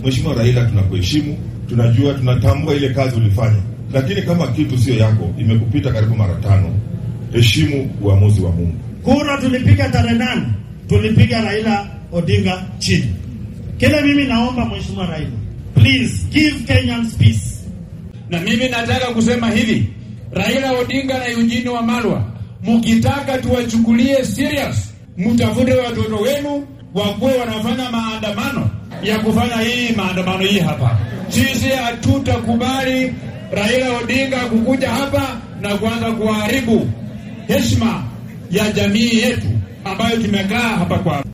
Mheshimiwa Raila, tunakuheshimu, tunajua, tunatambua ile kazi ulifanya, lakini kama kitu sio yako, imekupita karibu mara tano, heshimu uamuzi wa Mungu. Kura tulipiga tarehe nane, tulipiga Raila Odinga chini. Kile mimi naomba Mheshimiwa Raila, please give Kenyans peace. Na mimi nataka kusema hivi, Raila Odinga na Eugene Wamalwa, mkitaka tuwachukulie serious, mtafute watoto wenu wakuwe wanafanya maandamano ya kufanya hii maandamano hii hapa. Sisi hatutakubali Raila Odinga kukuja hapa na kuanza kuharibu heshima ya jamii yetu ambayo tumekaa hapa kwa